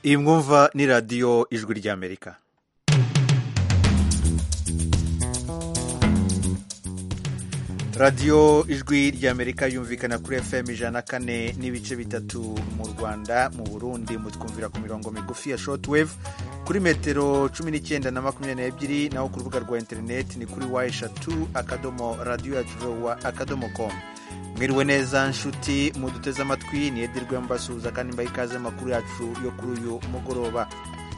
iyi mwumva ni radiyo ijwi ry'amerika radiyo ijwi ry'amerika yumvikana kuri fm ijana kane n'ibice bitatu mu rwanda mu burundi mutwumvira ku mirongo migufi ya shotwave kuri metero cumi n'icyenda na makumyabiri n'ebyiri naho ku rubuga rwa interineti ni kuri wa eshatu akadomo radiyo yacu vowa akadomo komu mwiriwe neza nshuti muduteze amatwi ni edirwe mbasuhuza kandi mbaha ikaze amakuru yacu yo kuri uyu mugoroba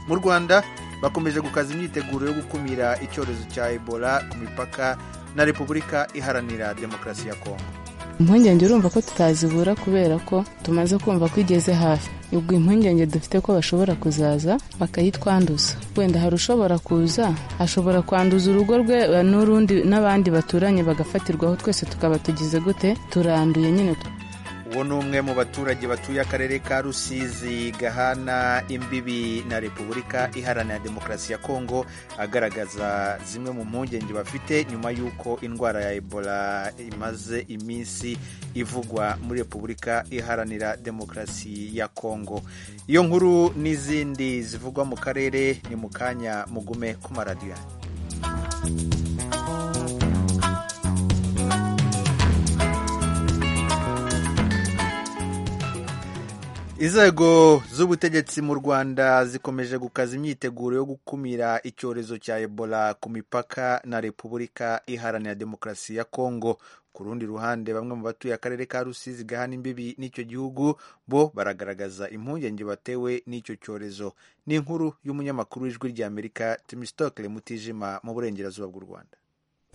mu rwanda bakomeje gukaza imyiteguro yo gukumira icyorezo cya ebola ku mipaka na repubulika iharanira demokarasi ya kongo impungenge urumva ko tutazibura kubera ko tumaze kumva ko igeze hafi ubwo impungenge dufite ko bashobora kuzaza bakayitwanduza wenda hari ushobora kuza ashobora kwanduza urugo rwe n'urundi n'abandi baturanye bagafatirwaho twese tukaba tugize gute turanduye nyine uwo ni umwe mu baturage batuye akarere ka rusizi gahana imbibi na repubulika iharanira demokarasi ya kongo agaragaza zimwe mu mpungenge bafite nyuma y'uko indwara ya ebola imaze iminsi ivugwa muri repubulika iharanira demokarasi ya kongo iyo nkuru n'izindi zivugwa mu karere ni mu kanya mugume ku maradiyo inzego z'ubutegetsi mu rwanda zikomeje gukaza imyiteguro yo gukumira icyorezo cya ebola ku mipaka na repubulika iharanira demokarasi ya kongo ku rundi ruhande bamwe mu batuye akarere ka rusizi gahana imbibi n'icyo gihugu bo baragaragaza impungenge batewe n'icyo cyorezo ni inkuru y'umunyamakuru w'ijwi ry'amerika timisitokele mutijima mu burengerazuba bw'u rwanda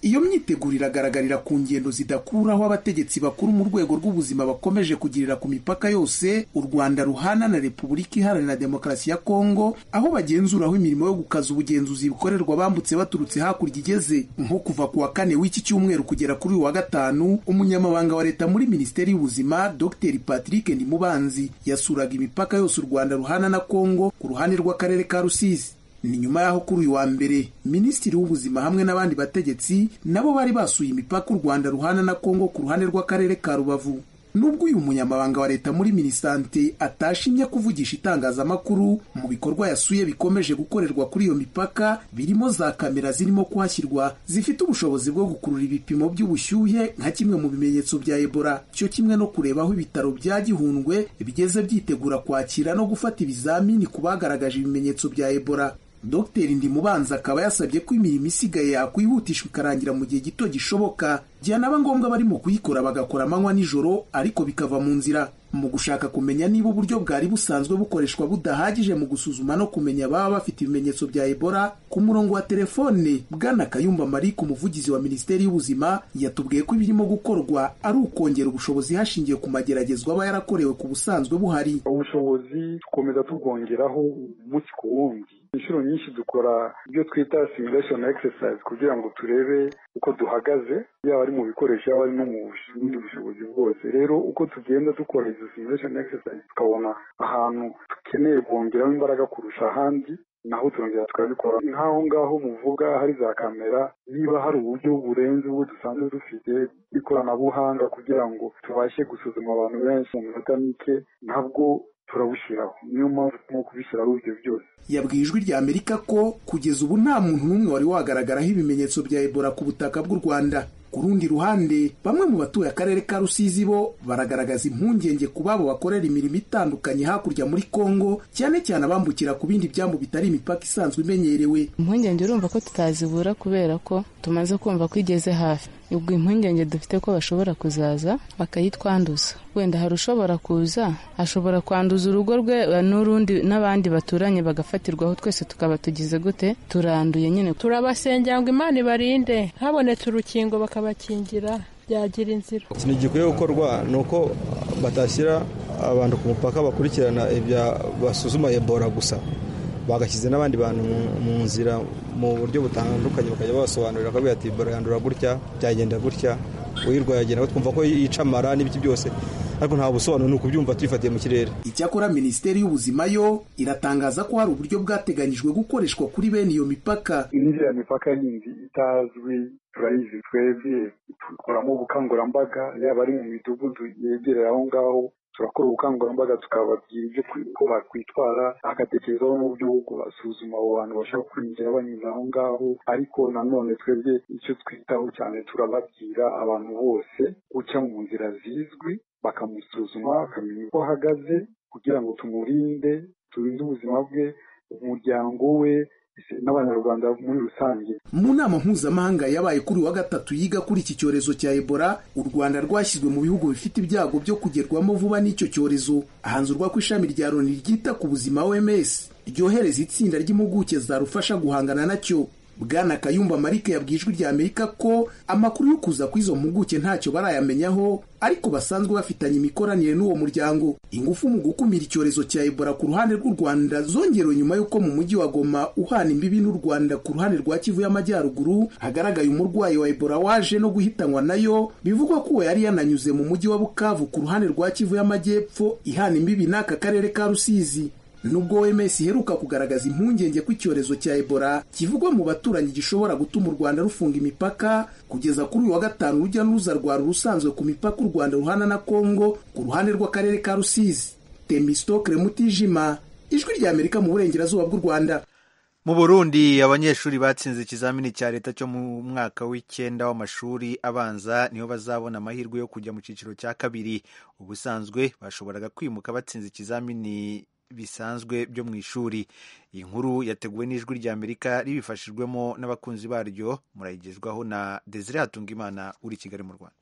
iyo myiteguro iragaragarira ku ngendo zidakuraho abategetsi bakuru mu rwego rw'ubuzima bakomeje kugirira ku mipaka yose u rwanda ruhana na repubulika iharanira demokarasi ya kongo aho bagenzuraho imirimo yo gukaza ubugenzuzi bukorerwa bambutse baturutse hakurya igeze nko kuva ku wa kane w'iki cyumweru kugera kuri uyu wa gatanu umunyamabanga wa leta muri minisiteri y'ubuzima dr patrick ndimubanzi yasuraga imipaka yose u rwanda ruhana na kongo ku ruhande rw'akarere ka rusizi ni nyuma y'aho kuri uyu wa mbere minisitiri w'ubuzima hamwe n'abandi bategetsi nabo bari basuye imipaka u rwanda ruhana na kongo ku ruhande rw'akarere ka rubavu nubwo uyu munyamabanga wa leta muri minisante atashimye kuvugisha itangazamakuru mu bikorwa yasuye bikomeje gukorerwa kuri iyo mipaka birimo za kamera zirimo kuhashyirwa zifite ubushobozi bwo gukurura ibipimo by'ubushyuhe nka kimwe mu bimenyetso bya ebola cyo kimwe no kureba aho ibitaro bya gihundwe bigeze byitegura kwakira no gufata ibizamini ku bagaragaje ibimenyetso bya ebola Dr Ndimubanza akaba yasabye ko imirimo isigaye yakwihutishwa ikarangira mu gihe gito gishoboka byanaba ngombwa barimo kuyikora bagakora amanywa nijoro ariko bikava mu nzira mu gushaka kumenya niba uburyo bwari busanzwe bukoreshwa budahagije mu gusuzuma no kumenya ababa bafite ibimenyetso bya ebola ku murongo wa telefone bwana kayumba marike umuvugizi wa minisiteri y'ubuzima yatubwiye ko ibirimo gukorwa ari ukongera ubushobozi hashingiwe ku mageragezwa aba yarakorewe ku busanzwe buhari ubushobozi dukomeza tubwongeraho umunsi ku wundi inshuro nyinshi dukora ibyo twita simulation exercise kugira ngo turebe uko duhagaze yaba ari mu bikoresho yaba ari no mu bundi bushobozi bwose rero uko tugenda dukora izo simulation exercise tukabona ahantu dukeneye kongeraho imbaraga kurusha ahandi naho turongera tukabikora nk'aho ngaho muvuga hari za kamera niba hari uburyo burenze ubwo dusanzwe dufite bw'ikoranabuhanga kugira ngo tubashe gusuzuma abantu benshi mu minota mike nabwo turabushyiraho niyo mpamvu turimo kubishyiraho ibyo byose yabwiye ijwi rya amerika ko kugeza ubu nta muntu n'umwe wari wagaragaraho ibimenyetso bya ebola ku butaka bw'u rwanda ku rundi ruhande bamwe mu batuye akarere ka rusizi bo baragaragaza impungenge ku babo bakorera imirimo itandukanye hakurya muri kongo cyane cyane abambukira ku bindi byambu bitari imipaka isanzwe imenyerewe impungenge urumva ko tutazibura kubera ko tumaze kumva ko igeze hafi ubwo impungenge dufite ko bashobora kuzaza bakayitwanduza wenda hari ushobora kuza ashobora kwanduza urugo rwe n'urundi n'abandi baturanye bagafatirwaho twese tukaba tugize gute turanduye nyine turabasengera ngo imana ibarinde habonetse urukingo bakabakingira byagira inzira ikintu gikwiye gukorwa ni uko batashyira abantu ku mupaka bakurikirana ibya basuzuma ebola gusa bagashyize n'abandi bantu mu nzira mu buryo butandukanye bakajya babasobanurira bakabwira ati barayandura gutya byagenda gutya uyirwaye agenda twumva ko yica amara n'ibiti byose ariko nta busobanuro ni ukubyumva tuyifatiye mu kirere icyakora minisiteri y'ubuzima yo iratangaza ko hari uburyo bwateganyijwe gukoreshwa kuri bene iyo mipaka iriya mipaka yindi itazwi turayizi twebwe dukoramo ubukangurambaga yaba ari mu midugudu yegereye aho ngaho turakora ubukangurambaga tukababwira ibyo uko bakwitwara bagatekerezaho n'uburyo bwo basuzuma abo bantu bashaka kwinjira banyuze aho ngaho ariko nanone twebwe icyo twitaho cyane turababwira abantu bose guca mu nzira zizwi bakamusuzuma bakamenya uko ahagaze kugira ngo tumurinde turinde ubuzima bwe umuryango we n'abanyarwanda muri rusange mu nama mpuzamahanga yabaye kuri wa gatatu yiga kuri iki cyorezo cya ebola u rwanda rwashyizwe mu bihugu bifite ibyago byo kugerwamo vuba n'icyo cyorezo ahanzurwa ko ishami rya loni ryita ku buzima oms ryohereza itsinda ry'impuguke zarufasha guhangana nacyo bwana kayumba marike yabwiye ijwi rya amerika ko amakuru yo kuza kw'izo mpuguke ntacyo barayamenyaho ariko basanzwe bafitanye imikoranire n'uwo muryango ingufu mu gukumira icyorezo cya ebola ku ruhande rw'u rwanda zongerewe nyuma y'uko mu mujyi wa goma uhana imbibi n'u rwanda ku ruhande rwa kivu y'amajyaruguru hagaragaye umurwayi wa ebola waje no guhitanwa nayo bivugwa ko uwo yari yananyuze mu mujyi wa bukavu ku ruhande rwa kivu y'amajyepfo ihana imbibi n'aka karere ka rusizi nubwo OMS iheruka kugaragaza impungenge ko icyorezo cya Ebola kivugwa mu baturanyi gishobora gutuma u Rwanda rufunga imipaka kugeza kuri uyu wa gatanu urujya n'uruza rwari rusanzwe ku mipaka u Rwanda ruhana na Kongo ku ruhande rw'akarere ka Rusizi Temistokle Mutijima ijwi rya Amerika mu burengerazuba bw'u Rwanda mu burundi abanyeshuri batsinze ikizamini cya leta cyo mu mwaka w'icyenda w'amashuri abanza niho bazabona amahirwe yo kujya mu cyiciro cya kabiri ubusanzwe bashoboraga kwimuka batsinze ikizamini bisanzwe byo mu ishuri iyi nkuru yateguwe n'ijwi rya amerika ribifashijwemo n'abakunzi baryo murayigezwaho na desire hatungimana uri kigali mu rwanda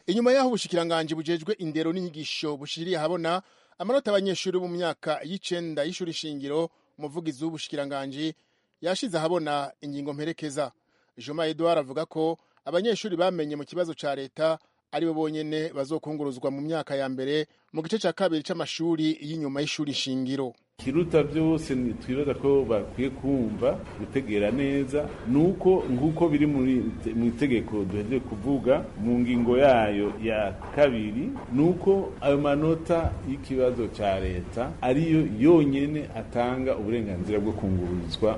inyuma y'aho ubushikiranganje bujejwe indero n'inyigisho bushiriye ahabona amanota abanyeshuri bo mu myaka y'icenda y'ishuri shingiro umuvugizi w'ubushikiranganje yashize ahabona ingingo mperekeza juma edouard avuga ko abanyeshuri bamenye mu kibazo ca leta aribo bonyene bazokunguruzwa mu myaka ya mbere mu gice cya kabiri c'amashuri y'inyuma y'ishuri shingiro kiruta byose twibaza ko bakwiye kumva gutegera neza nuko nk'uko biri mu itegeko duhejeje kuvuga mu ngingo yayo ya kabiri nuko ayo manota y'ikibazo cya leta ariyo yonyene atanga uburenganzira bwo kungururizwa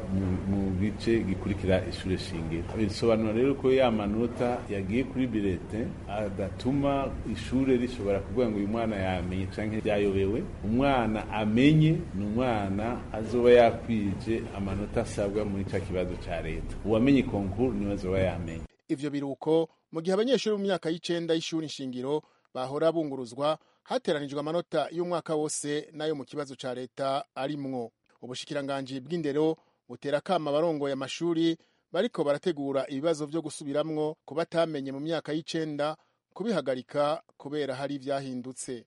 mu gice gikurikira ishuri shingiro bisobanura rero ko ya manota yagiye kuri birete agatuma ishuri rishobora kuvuga ngo uyu mwana yamenye cyangwa yayobewe umwana amenye umwana azoba yakwije amanota asabwa muri cya kibazo cya leta uwamenye konkuru niwe azoba yamenye ivyo biruko mu gihe abanyeshuri mu myaka y'icenda y'ishuri nshingiro bahora bunguruzwa hateranijwe amanota y'umwaka wose n'ayo mu kibazo cya leta arimwo ubushikiranganji bw'indero butera kama abarongoye amashuri bariko barategura ibibazo vyo gusubiramwo ku batamenye mu myaka y'icenda kubihagarika kubera hari ivyahindutse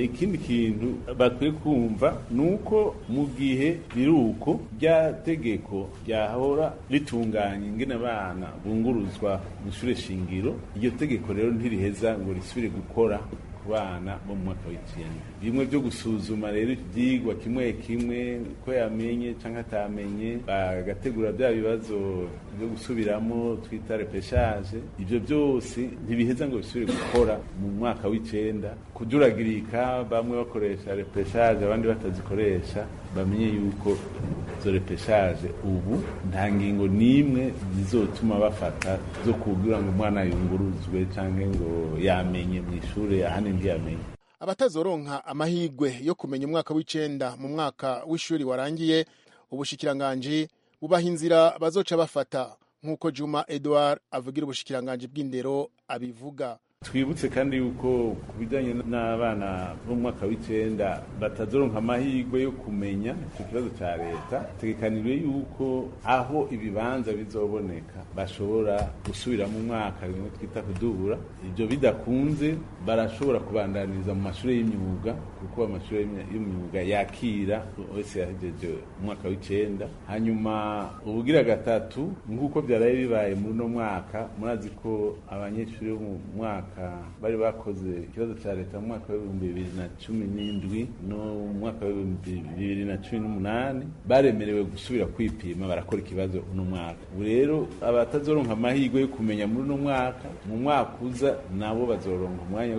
ikindi kintu bakwiye kumva ni uko mu gihe biruko rya tegeko ryahora ritunganya ingene abana bunguruzwa mu ishure shingiro iryo tegeko rero ntiriheza ngo risubire gukora bana bo mu mwaka w'icyenda bimwe byo gusuzuma rero ibyigwa kimwe kimwe ko yamenye cyangwa atamenye bagategura bya bibazo byo gusubiramo twita repeshaje ibyo byose ntibiheza ngo bisubire gukora mu mwaka w'icyenda kuduragirika bamwe bakoresha repeshaje abandi batazikoresha bamenye yuko izo repeshaje ubu nta ngingo n'imwe zizotuma bafata zo kubwira ngo umwana yunguruzwe cyangwa ngo yamenye mu ishuri ahandi ntiyamenye abatazoronka amahirwe yo kumenya umwaka w'icenda mu mwaka w'ishuri warangiye ubushikiranganji bubaha inzira bazoca bafata nk'uko juma edouard avugira ubushikiranganji bw'indero abivuga twibutse kandi yuko ku bijyanye n'abana bo mu mwaka w'icyenda batazoronka amahirwe yo kumenya icyo kibazo cya leta tegekanijwe yuko aho ibibanza bizoboneka bashobora gusubira mu mwaka rimwe twita kudubura ibyo bidakunze barashobora kubandaniriza mu mashuri y'imyuga kuko amashuri y'imyuga yakira wese yahejeje umwaka w'icyenda hanyuma ubugira gatatu nk'uko byaraye bibaye muri uno mwaka murazi ko abanyeshuri bo mu mwaka bari bakoze ikibazo cya leta mu mwaka w'ibihumbi bibiri na cumi n'indwi no mu mwaka w'ibihumbi bibiri na cumi n'umunani baremerewe gusubira kwipima barakora ikibazo uno mwaka ubu rero abatazoronka amahirwe yo kumenya muri uno mwaka mu mwaka uza nabo bazoronka umwanya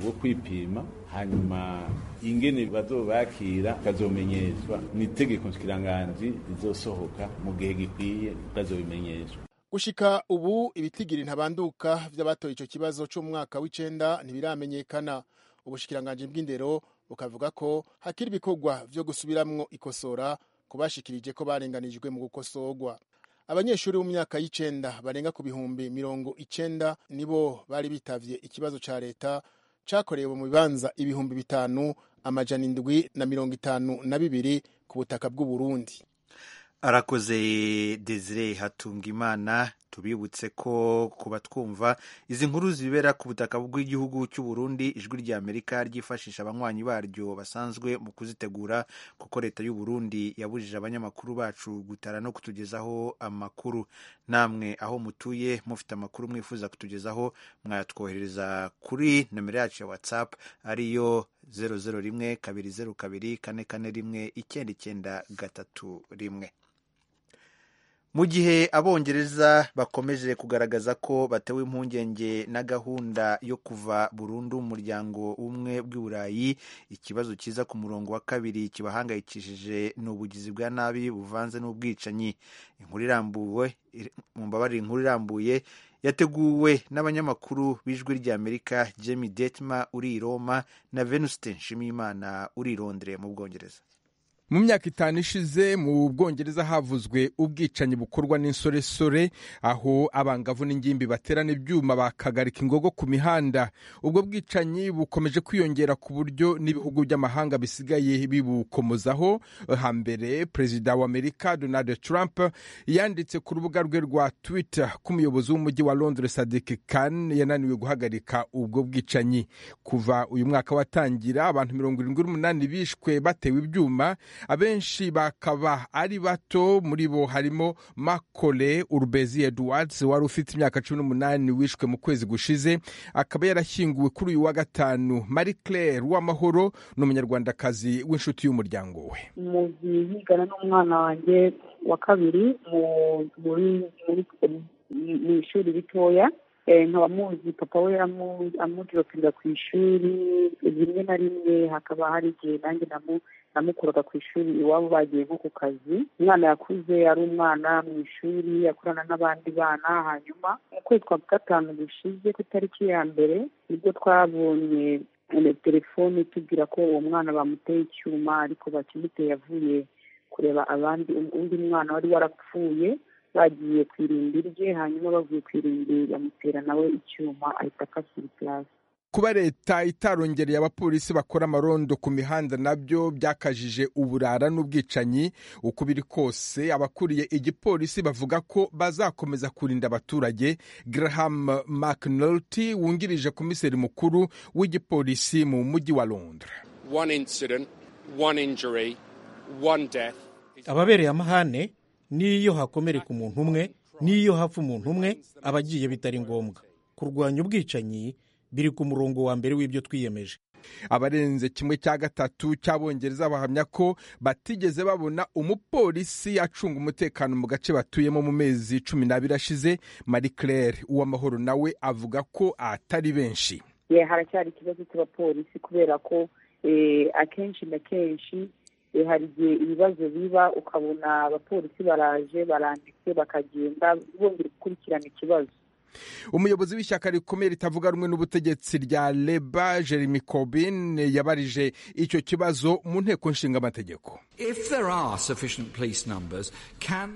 wo kwipima hanyuma ingene bazobakira bakazomenyeshwa ni itegeko nshikiranganji rizosohoka mu gihe gikwiye bazobimenyeshwa gushika ubu ibitigiri ntabanduka vy'abatoye ico kibazo co mu mwaka w'icenda ntibiramenyekana ubushikiranganje bw'indero bukavuga ko hakiri ibikorwa vyo gusubiramwo ikosora kubashikirije ko barenganijwe mu gukosorwa abanyeshuri mu myaka y'icenda barenga ku bihumbi mirongo icenda nibo bari bitavye ikibazo ca leta cakorewe mu bibanza ibihumbi bitanu amajana indwi na mirongo itanu na bibiri ku butaka bw'uburundi arakoze desire hatungimana tubibutse ko kuba twumva izi nkuru zibera ku butaka bw'igihugu cy'u Burundi ijwi rya Amerika ryifashisha abanywanyi baryo basanzwe mu kuzitegura kuko leta y'u Burundi yabujije abanyamakuru bacu gutara no kutugezaho amakuru namwe aho mutuye mufite amakuru mwifuza kutugezaho mwatwohereza kuri nomero yacu ya WhatsApp ariyo 001 202 441 9931 mu gihe abongereza bakomeje kugaragaza ko batewe impungenge na gahunda yo kuva burundu mu muryango umwe bw'iburayi ikibazo cyiza ku murongo wa kabiri kibahangayikishije ni ubugizi bwa nabi buvanze n'ubwicanyi inkuru irambuwe mumbabarira inkuru irambuye yateguwe n'abanyamakuru b'ijwi rya amerika jamie detma uri i roma na venuste nshimiyimana uri i londre mu bwongereza mu myaka itanu ishize mu bwongereza havuzwe ubwicanyi bukorwa n'insoresore aho abangavu n'ingimbi baterana ibyuma bakagarika ingogo ku mihanda ubwo bwicanyi bukomeje kwiyongera ku buryo n'ibihugu by'amahanga bisigaye bibukomozaho hambere perezida wa amerika donald trump yanditse ku rubuga rwe rwa twitter ko umuyobozi w'umujyi wa londres sadik khan yananiwe guhagarika ubwo bwicanyi kuva uyu mwaka watangira abantu mirongo irindwi n'umunani bishwe batewe ibyuma abenshi bakaba ari bato muri bo harimo makole urubezi edwards wari ufite imyaka cumi n'umunani wishwe mu kwezi gushize akaba yarashyinguwe kuri uyu wa gatanu marie claire w'amahoro ni umunyarwandakazi w'inshuti y'umuryango we mu gihe yigana n'umwana wanjye wa kabiri mu ishuri ritoya nkaba muzi papa we amuduropinga ku ishuri rimwe na rimwe hakaba hari igihe nanjye namu namukuraga ku ishuri iwabo bagiye nko ku kazi umwana yakuze ari umwana mu ishuri yakorana n'abandi bana hanyuma mu kwezi kwa gatanu gushize ku itariki ya mbere nibwo twabonye telefone tubwira ko uwo mwana bamuteye icyuma ariko bakimuteye avuye kureba abandi undi mwana wari warapfuye bagiye ku irimbi rye hanyuma bavuye ku irimbi bamutera nawe icyuma ahita akasira ikirasi kuba leta itarongereye abapolisi bakora amarondo ku mihanda nabyo byakajije uburara n'ubwicanyi uko biri kose abakuriye igipolisi bavuga ko bazakomeza kurinda abaturage graham mcnulty wungirije komiseri mukuru w'igipolisi mu mujyi wa londres ababereye amahane n'iyo hakomereka umuntu umwe n'iyo hapfa umuntu umwe aba agiye bitari ngombwa kurwanya ubwicanyi biri ku murongo wa mbere w'ibyo twiyemeje abarenze kimwe cya gatatu cy'abongereza bahamya ko batigeze babona umupolisi acunga umutekano mu gace batuyemo mu mezi cumi n'abiri ashize marie claire uwamahoro nawe avuga ko atari benshi haracyari ikibazo cy'abapolisi kubera ko akenshi na kenshi hari igihe ibibazo biba ukabona abapolisi baraje baranditse bakagenda bongera gukurikirana ikibazo umuyobozi w'ishyaka rikomeye ritavuga rumwe n'ubutegetsi rya leba jeremy corbyn yabarije icyo kibazo mu nteko nshinga amategeko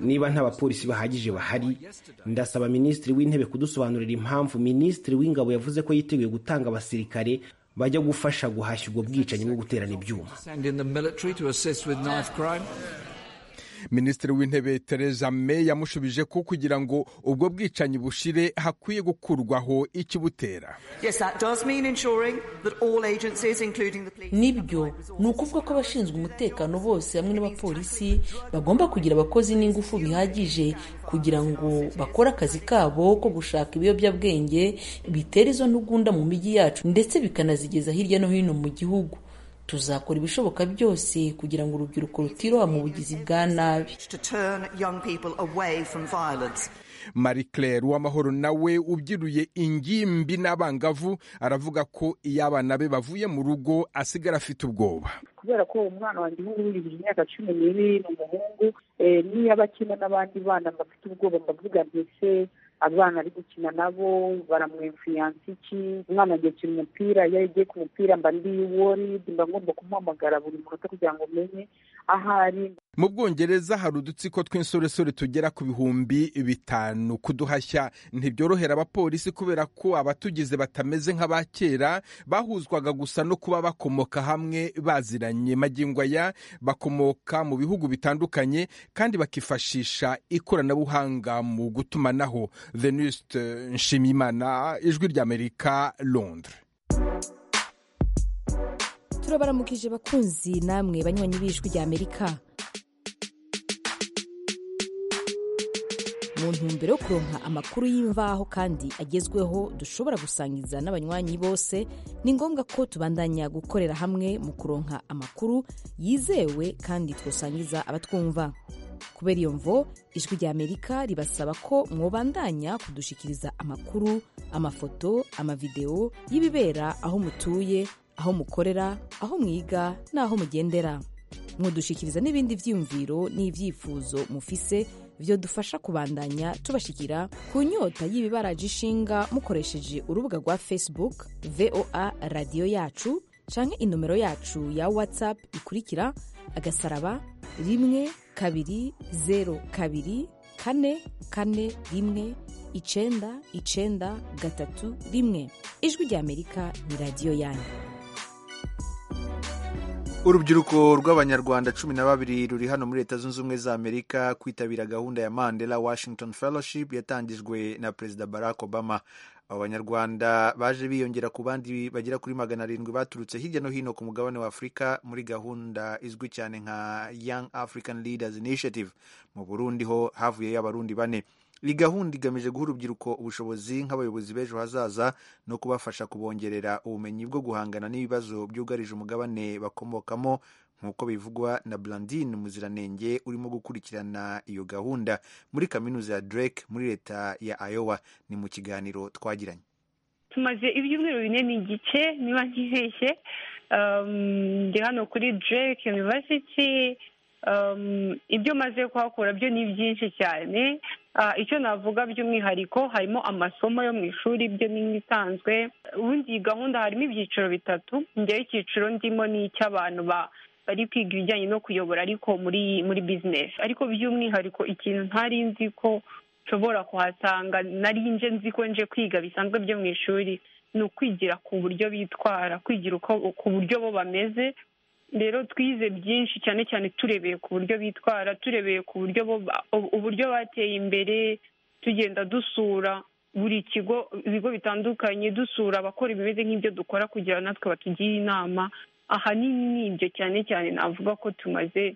niba nta bapolisi bahagije bahari ndasaba minisitiri w'intebe kudusobanurira impamvu minisitiri w'ingabo yavuze ko yiteguye gutanga abasirikare bajya gufasha guhashya ubwo bwicanyi bwo guterana ibyuma minisitiri w'intebe tereza may yamushubije ko kugira ngo ubwo bwicanyi bushire hakwiye gukurwaho ikibutera nibyo ni ukuvuga ko abashinzwe umutekano bose hamwe n'abapolisi bagomba kugira abakozi n'ingufu bihagije kugira ngo bakore akazi kabo ko gushaka ibiyobyabwenge bitera izo ntugunda mu mijyi yacu ndetse bikanazigeza hirya no hino mu gihugu tuzakora ibishoboka byose kugira ngo urubyiruko rutiroha mu bugizi bwa nabi marie claire uwamahoro nawe ubyiruye ingimbi n'abangavu aravuga ko iyo abana be bavuye mu rugo asigara afite ubwoba kubera ko umwana wanjye w'umuhungu yujuje imyaka cumi n'ibiri ni umuhungu niyo aba akina n'abandi bana bafite ubwoba mbavuga mbese abana ari gukina nabo baramwemfiyansa iki umwana agiye gukina umupira iyo agiye ku mupira mba ndi woridi mba ngomba kumuhamagara buri munota kugira ngo umenye aho ari mu bwongereza hari udutsiko tw'insoresore tugera ku bihumbi bitanu kuduhashya ntibyorohera abapolisi kubera ko abatugize batameze nk'aba kera bahuzwaga gusa no kuba bakomoka hamwe baziranye magingo aya bakomoka mu bihugu bitandukanye kandi bakifashisha ikoranabuhanga mu gutumanaho venuste nshimiyimana ijwi ry'amerika londres turabaramukije bakunzi namwe banywanyi b'ijwi ry'amerika mu ntumbero yo kuronka amakuru y'imvaho kandi agezweho dushobora gusangiza n'abanywanyi bose ni ngombwa ko tubandanya gukorera hamwe mu kuronka amakuru yizewe kandi twasangiza abatwumva kubera iyo mvo ijwi ry'amerika ribasaba ko mwobandanya kudushikiriza amakuru amafoto amavidewo y'ibibera aho mutuye aho mukorera aho mwiga n'aho mugendera mudushyikiriza n'ibindi byiyumviro n'ibyifuzo mufise byo dufasha kubandanya tubashyikira ku nyota y'ibibaraje ishinga mukoresheje urubuga rwa facebook voa radiyo yacu cyangwa inomero yacu ya whatsapp ikurikira agasaraba rimwe kabiri zeru kabiri kane kane rimwe icenda icenda gatatu rimwe ijwi ry'amerika ni radiyo yanyu urubyiruko rw'abanyarwanda cumi na babiri ruri hano muri leta zunze ubumwe za amerika kwitabira gahunda ya mandela washington fellowship yatangijwe na perezida barack obama abo banyarwanda baje biyongera ku bandi bagera kuri magana arindwi baturutse hirya no hino ku mugabane wa afurika muri gahunda izwi cyane nka young african leaders initiative mu burundi ho havuyeyo abarundi bane iyi gahunda igamije guha urubyiruko ubushobozi nk'abayobozi b'ejo hazaza no kubafasha kubongerera ubumenyi bwo guhangana n'ibibazo byugarije umugabane bakomokamo nk'uko bivugwa na Blandine Muziranenge urimo gukurikirana iyo gahunda muri kaminuza ya Drake muri leta ya Iowa ni mu kiganiro twagiranye tumaze ibyumweru bine n'igice niba ntibeshye ndi hano kuri Drake University ibyo maze kuhakura byo ni byinshi cyane icyo navuga by'umwihariko harimo amasomo yo mu ishuri ibyo ni nk'isanzwe ubundi iyi gahunda harimo ibyiciro bitatu njyewe icyiciro ndimo ni icy'abantu bari kwiga ibijyanye no kuyobora ariko muri muri bizinesi ariko by'umwihariko ikintu ntari nzi ko nshobora kuhasanga nari nje nzi ko nje kwiga bisanzwe byo mu ishuri ni ukwigira ku buryo bitwara kwigira ku buryo bo bameze rero twize byinshi cyane cyane turebeye ku buryo bitwara turebeye ku buryo uburyo bateye imbere tugenda dusura buri kigo ibigo bitandukanye dusura abakora ibimeze nk'ibyo dukora kugira natwe batugire inama ahanini ni ibyo cyane cyane navuga ko tumaze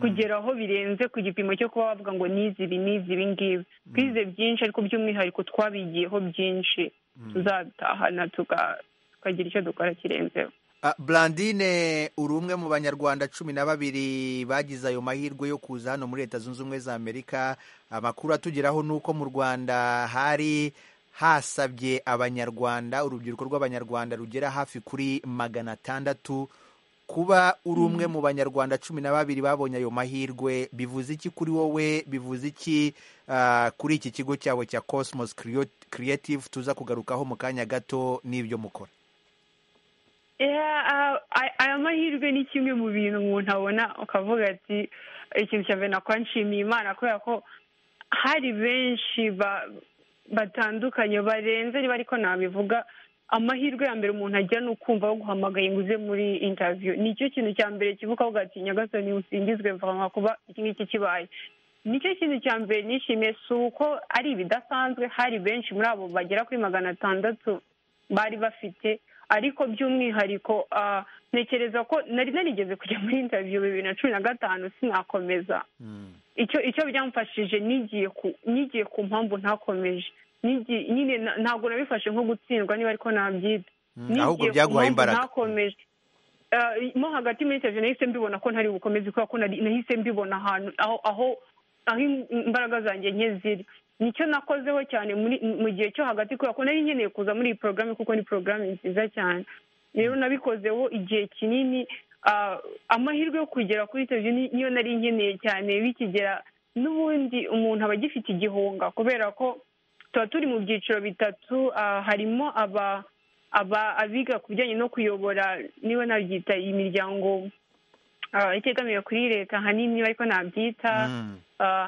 kugeraho birenze ku gipimo cyo kuba bavuga ngo nizi ibi nizi ibi ngibi twize byinshi ariko by'umwihariko twabigiyeho byinshi tuzabitahana tukagira icyo dukora kirenzeho Blandine uri umwe mu banyarwanda cumi na babiri bagize ayo mahirwe yo kuza hano muri leta zunze ubumwe za amerika amakuru atugeraho ni uko mu rwanda hari hasabye abanyarwanda urubyiruko rw'abanyarwanda rugera hafi kuri magana atandatu kuba uri umwe mu banyarwanda cumi na babiri babonye ayo mahirwe bivuze iki kuri wowe bivuze iki kuri iki kigo cyawe cya cosmos creative tuza kugarukaho mu kanya gato n'ibyo mukora aya mahirwe ni kimwe mu bintu umuntu abona ukavuga ati ikintu cya mbere nakora nshimiye imana kubera ko hari benshi batandukanye barenze niba ariko nabivuga amahirwe ya mbere umuntu ajya ni ukumva wo guhamagaye ngo uze muri intaviyo nicyo kintu cya mbere kivuga avuga ati nyagasani usingizwe mvama kuba iki ngiki kibaye nicyo kintu cya mbere nishimiye si uko ari ibidasanzwe hari benshi muri abo bagera kuri magana atandatu bari bafite ariko by'umwihariko ntekereza ko nari narigeze kujya muri intaviyo bibiri na cumi na gatanu sinakomeza icyo icyo byamfashije nigiye ku mpamvu ntakomeje nyine ntabwo nabifashe nko gutsindwa niba ariko nabyita ahubwo byaguhaye imbaraga ntakomeje mo hagati muri intaviyo nahise mbibona ko ntari bukomeze kubera ko nahise mbibona ahantu aho aho imbaraga zanjye nke ziri nicyo nakozeho cyane mu gihe cyo hagati kubera ko nari nkeneye kuza muri iyi porogaramu kuko ni porogaramu nziza cyane rero nabikozeho igihe kinini amahirwe yo kugera kuri televiziyo niyo nari nkeneye cyane bikigera n'ubundi umuntu aba agifite igihunga kubera ko tuba turi mu byiciro bitatu harimo abiga ku bijyanye no kuyobora niba nabyita iyi miryango itegamiye kuri leta ahanini ariko nabyita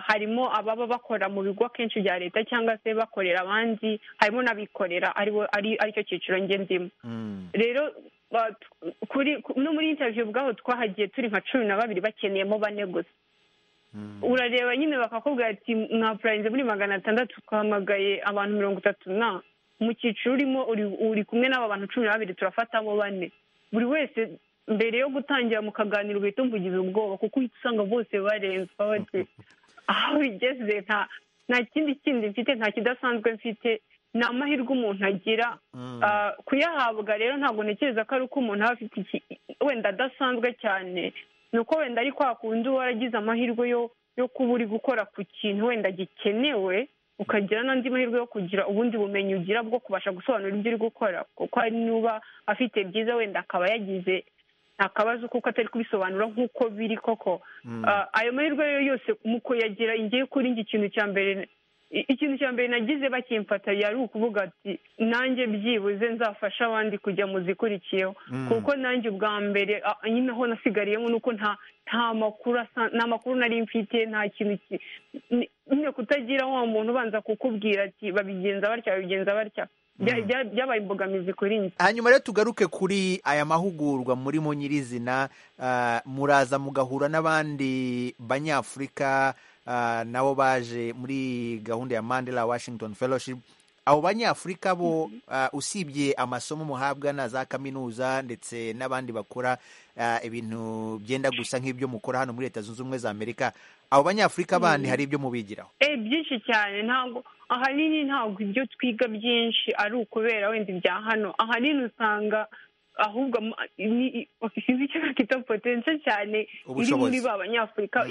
harimo ababa bakora mu bigo akenshi bya leta cyangwa se bakorera abandi harimo n'abikorera aricyo cyiciro nge ndimo rero no muri intaviyo ubwaho twahagiye turi nka cumi na babiri bakeneyemo bane gusa urareba nyine bakakubwira ati mwapurayize muri magana atandatu twahamagaye abantu mirongo itatu na mu cyiciro urimo uri kumwe n'aba bantu cumi na babiri turafatamo bane buri wese mbere yo gutangira mu kaganiro uhita umugize ubwoba kuko uhita usanga bose barenzwa bati aho bigeze nta kindi kindi mfite nta kidasanzwe mfite ni amahirwe umuntu agira kuyahabwa rero ntabwo ntekereza ko ari uko umuntu aba afite wenda adasanzwe cyane ni uko wenda ari kwa kundi uba waragize amahirwe yo kuba uri gukora ku kintu wenda gikenewe ukagira n'andi mahirwe yo kugira ubundi bumenyi ugira bwo kubasha gusobanura ibyo uri gukora kuko hari n'uba afite byiza wenda akaba yagize nta kabazo kuko atari kubisobanura nk'uko biri koko ayo mahirwe yose mu kuyagira ingiye kuri njye ikintu cya mbere ikintu cya mbere nagize bakimfata yari ukuvuga ati nanjye byibuze nzafasha abandi kujya mu zikurikiyeho kuko nanjye ubwa mbere nyine aho nasigariyemo ni uko nta makuru nta makuru nari mfite nta kintu nyine kutagira wa muntu ubanza kukubwira ati babigenza batya babigenza batya byabaye imbogamizi kuri njye hanyuma rero tugaruke kuri aya mahugurwa muri mu nyirizina muraza mugahura n'abandi banyafurika nabo baje muri gahunda ya mandela washington fellowship abo banyafurika bo usibye amasomo muhabwa na za kaminuza ndetse n'abandi bakora ibintu byenda gusa nk'ibyo mukora hano muri leta zunze ubumwe za amerika abo banyafurika bandi hari ibyo mubigiraho byinshi cyane ntabwo ahanini ntabwo ibyo twiga byinshi ari ukubera wenda ibya hano ahanini usanga ahubwo sinzi icyo bakita potense cyane iri muri ba banyafurika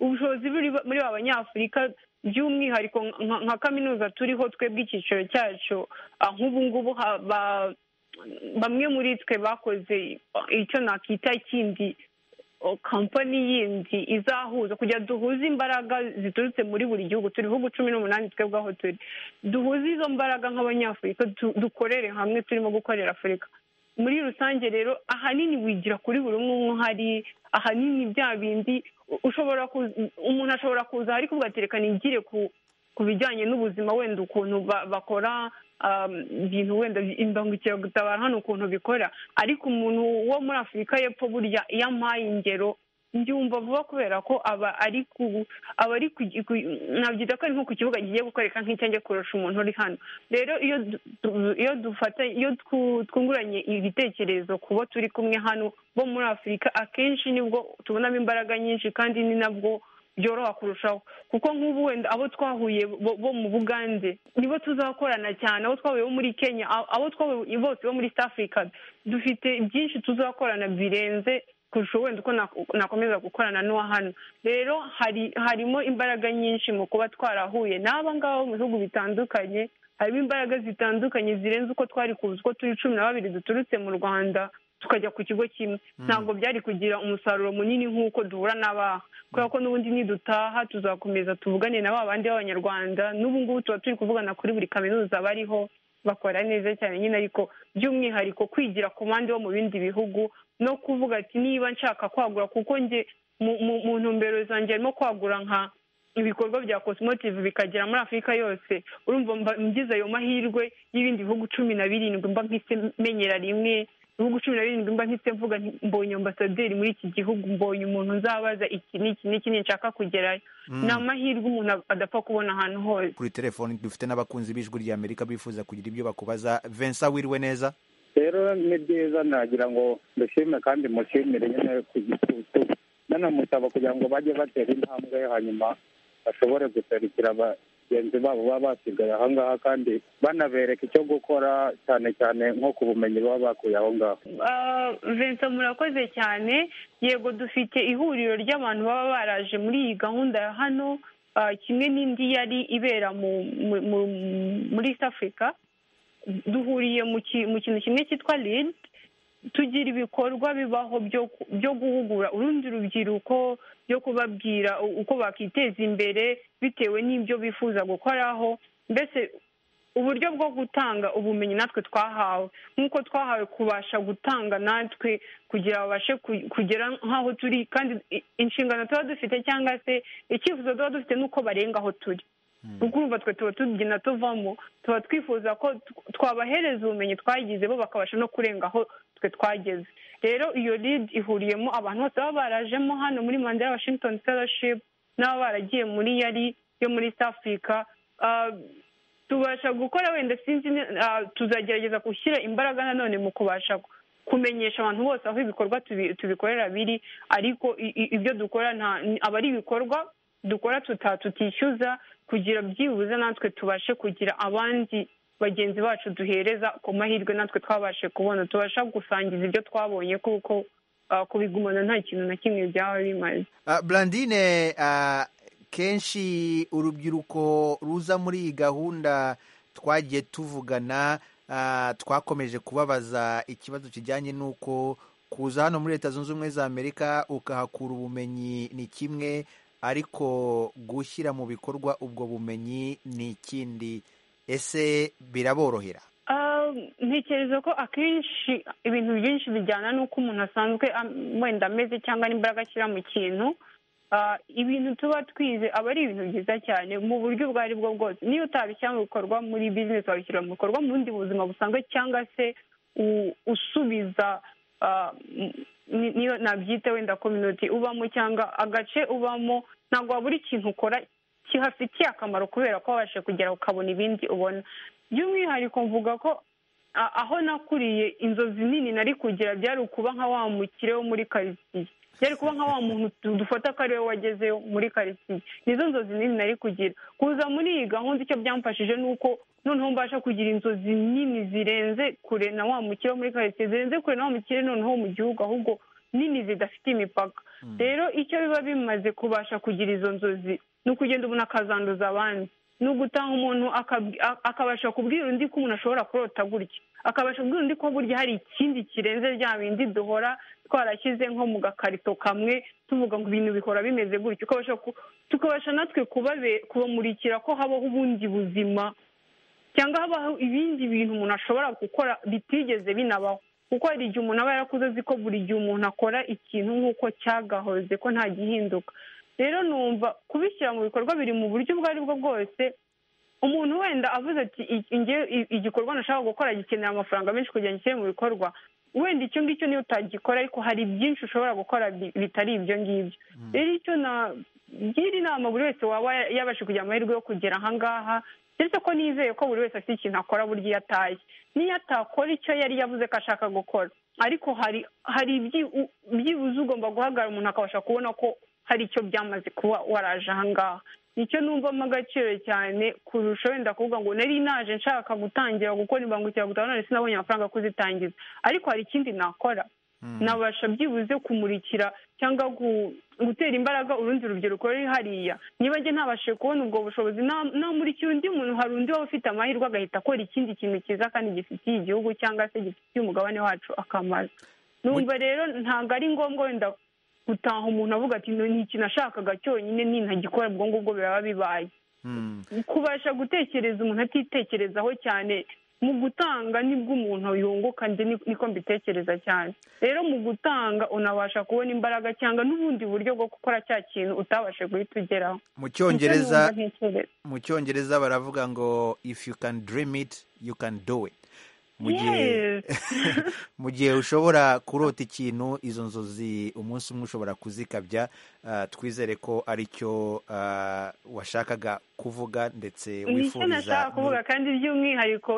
ubushobozi buri muri ba banyafurika by'umwihariko nka kaminuza turiho twebwe icyiciro cyacu nk'ubu ngubu bamwe muri twe bakoze icyo nakita ikindi kampani yindi izahuza kugira duhuze imbaraga ziturutse muri buri gihugu turi ibihugu cumi n'umunani twebwe aho turi duhuze izo mbaraga nk'abanyafurika dukorere hamwe turimo gukorera afurika muri rusange rero ahanini wigira kuri buri umwe umwe uhari ahanini bya bindi ushobora umuntu ashobora kuza ariko ugaterekana igire ku bijyanye n'ubuzima wenda ukuntu bakora ibintu wenda imbangukiragutabara hano ukuntu bikora ariko umuntu wo muri afurika y'epfo burya iyo ampaye ingero mbyumva vuba kubera ko aba ari ku aba ari nabyita ko ari nko ku kibuga kigiye gukoreka nk'icyange kurusha umuntu uri hano rero iyo iyo dufata iyo twunguranye ibitekerezo ku bo turi kumwe hano bo muri afurika akenshi nibwo tubonamo imbaraga nyinshi kandi ni nabwo byoroha kurushaho kuko nk'ubu wenda abo twahuye bo mu bugande nibo tuzakorana cyane abo twahuye bo muri kenya abo twahuye bose bo muri east africa dufite byinshi tuzakorana birenze kurusha wenda uko nakomeza gukorana n'uwa hano rero harimo imbaraga nyinshi mu kuba twarahuye n'aba ngaba mu bihugu bitandukanye harimo imbaraga zitandukanye zirenze uko twari kuzi uko turi cumi na babiri duturutse mu rwanda tukajya ku kigo kimwe ntabwo byari kugira umusaruro munini nk'uko duhura n'abaha kubera ko n'ubundi nidutaha tuzakomeza tuvugane na ba bandi b'abanyarwanda n'ubu ngubu tuba turi kuvugana kuri buri kaminuza bariho bakora neza cyane nyine ariko by'umwihariko kwigira ku bandi bo mu bindi bihugu no kuvuga ati niba nshaka kwagura kuko njye mu ntumbero zanjye harimo kwagura nka ibikorwa bya cosmotive bikagera muri afurika yose urumva mba ngize ayo mahirwe y'ibindi bihugu cumi na birindwi mba nkise menyera rimwe ibihugu cumi na birindwi mba nkise mvuga mbonye ambasaderi muri iki gihugu mbonye umuntu uzabaza iki n'iki n'iki nshaka kugerayo ni amahirwe umuntu adapfa kubona ahantu hose kuri telefoni dufite n'abakunzi b'ijwi rya amerika bifuza kugira ibyo bakubaza Vincent wiriwe neza rero ni byiza nagira ngo mbishime kandi mushimire nyine ku gitutu nanamusaba kugira ngo bajye batera intambwe hanyuma bashobore guserukira bagenzi babo baba basigaye aho ngaho kandi banabereka icyo gukora cyane cyane nko ku bumenyi baba bakuye aho ngaho vincent murakoze cyane yego dufite ihuriro ry'abantu baba baraje muri iyi gahunda ya hano kimwe n'indi yari ibera muri east africa duhuriye mu kintu kimwe cyitwa lid tugira ibikorwa bibaho byo guhugura urundi rubyiruko byo kubabwira uko bakiteza imbere bitewe n'ibyo bifuza gukoraho mbese uburyo bwo gutanga ubumenyi natwe twahawe nk'uko twahawe kubasha gutanga natwe kugira babashe kugera nk'aho turi kandi inshingano tuba dufite cyangwa se icyifuzo tuba dufite n'uko barenga aho turi urumva twe tuba tubyina tuvamo tuba twifuza ko twabahereza ubumenyi twagize bo bakabasha no kurenga aho twe twageze rero iyo lidi ihuriyemo abantu bose baba barajemo hano muri manda ya washington fellowship n'aba baragiye muri yari yo muri east africa tubasha gukora wenda sinzi tuzagerageza gushyira imbaraga nanone mu kubasha kumenyesha abantu bose aho ibikorwa tubikorera biri ariko ibyo dukora aba ari ibikorwa dukora tutishyuza kugira byibuze natwe tubashe kugira abandi bagenzi bacu duhereza ku mahirwe natwe twabashe kubona tubasha gusangiza ibyo twabonye kuko kubigumana nta kintu na kimwe byaba bimaze burandine kenshi urubyiruko ruza muri iyi gahunda twagiye tuvugana twakomeje kubabaza ikibazo kijyanye n'uko kuza hano muri leta zunze ubumwe za amerika ukahakura ubumenyi ni kimwe ariko gushyira mu bikorwa ubwo bumenyi ni ikindi ese biraborohera ntekereza ko akenshi ibintu byinshi bijyana n'uko umuntu asanzwe wenda ameze cyangwa n'imbaraga ashyira mu kintu ibintu tuba twize aba ari ibintu byiza cyane mu buryo ubwo ari bwo bwose niyo utabishyira mu bikorwa muri bizinesi wabishyira mu bikorwa mu bundi buzima busanzwe cyangwa se usubiza niyo nabyita wenda komyuniti ubamo cyangwa agace ubamo ntabwo wabura ikintu ukora kihafitiye akamaro kubera ko wabashe kugera ukabona ibindi ubona by'umwihariko mvuga ko aho nakuriye inzozi nini nari kugira byari ukuba nka wa mukire wo muri karitsiye byari kuba nka wa muntu dufata ko ari we wagezeyo muri karitsiye nizo nzozi nini nari kugira kuza muri iyi gahunda icyo byamfashije ni uko noneho mbasha kugira inzozi nini zirenze kure na wa mukire wo muri karitsiye zirenze kure na wa mukire noneho mu gihugu ahubwo nini zidafite imipaka rero icyo biba bimaze kubasha kugira izo nzozi ni ukugenda umuntu akazanduza abandi ni ugutaha umuntu akabasha kubwira undi ko umuntu ashobora kurota gutya akabasha kubwira undi ko burya hari ikindi kirenze rya bindi duhora twarashyize nko mu gakarito kamwe tuvuga ngo ibintu bihora bimeze gutya tukabasha natwe kubamurikira ko habaho ubundi buzima cyangwa habaho ibindi bintu umuntu ashobora gukora bitigeze binabaho kuko hari igihe umuntu aba yarakuze azi ko buri gihe umuntu akora ikintu nk'uko cyagahoze ko nta gihinduka rero numva kubishyira mu bikorwa biri mu buryo ubwo ari bwo bwose umuntu wenda avuze ati igikorwa nashaka gukora gikenera amafaranga menshi kugira ngo gishyire mu bikorwa wenda icyo ngicyo niyo utagikora ariko hari byinshi ushobora gukora bitari ibyo ngibyo rero icyo nagira inama buri wese waba yabasha kugira amahirwe yo kugera ahangaha ndetse ko nizeye ko buri wese afite ikintu akora burya iyo ataye n'iyo atakora icyo yari yavuze ko ashaka gukora ariko hari hari byibuze ugomba guhagarara umuntu akabasha kubona ko hari icyo byamaze kuba waraje ahangaha nicyo numvamo agaciro cyane kurusha wenda kuvuga ngo nari naje nshaka gutangira gukora imbangukiragutabara none sinabonye amafaranga yo kuzitangiza ariko hari ikindi nakora nabasha byibuze kumurikira cyangwa gutera imbaraga urundi rubyiruko ruri hariya niba njye ntabashe kubona ubwo bushobozi namurikira undi muntu hari undi waba ufite amahirwe agahita akora ikindi kintu cyiza kandi gifitiye igihugu cyangwa se gifitiye umugabane wacu akamaro numva rero ntabwo ari ngombwa wenda gutaha umuntu avuga ati ni ikintu ashakaga cyonyine nintagikora ubwo ngubwo biraba bibaye kubasha gutekereza umuntu atitekerezaho cyane mu gutanga nibwo umuntu yunguka njye niko mbitekereza cyane rero mu gutanga unabasha kubona imbaraga cyangwa n'ubundi buryo bwo gukora cya kintu utabashe guhita ugeraho mu cyongereza baravuga ngo if you can dream it you can do it mu gihe ushobora kurota ikintu izo nzozi umunsi umwe ushobora kuzikabya twizere ko aricyo washakaga kuvuga ndetse wifuriza nicyo nashaka kuvuga kandi by'umwihariko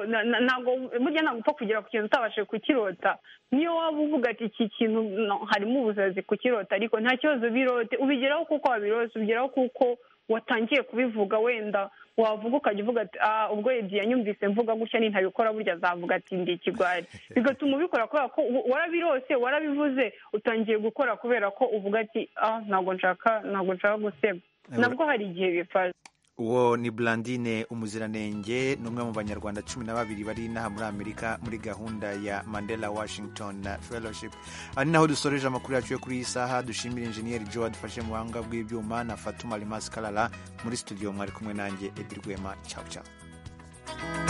ntabwo burya ntabwo upfa kugera ku kintu utabashije kukirota niyo waba uvuga ati iki kintu harimo ubusazi kukirota ariko nta kibazo birote ubigeraho kuko wabirose ubigeraho kuko watangiye kubivuga wenda wavuga ukajya uvuga ati ubwo edi yanyumvise mvuga gutya nintabikora burya azavuga ati ndi ikigwari bigatuma ubikora kubera ko warabirose warabivuze utangiye gukora kubera ko uvuga ati ntabwo nshaka ntabwo nshaka guseba nabwo hari igihe bifasha uwo ni burandine umuziranenge ni umwe mu banyarwanda cumi na babiri bari inaha muri amerika muri gahunda ya mandela washington fellowship aha ni naho dusoreje amakuru yacu yo kuri iyi saha dushimira injeniyeri joe dufashe mu buhanga bw'ibyuma na fatuma rimasi karara muri studio mwari kumwe nanjye edi rwema cyawu cyawu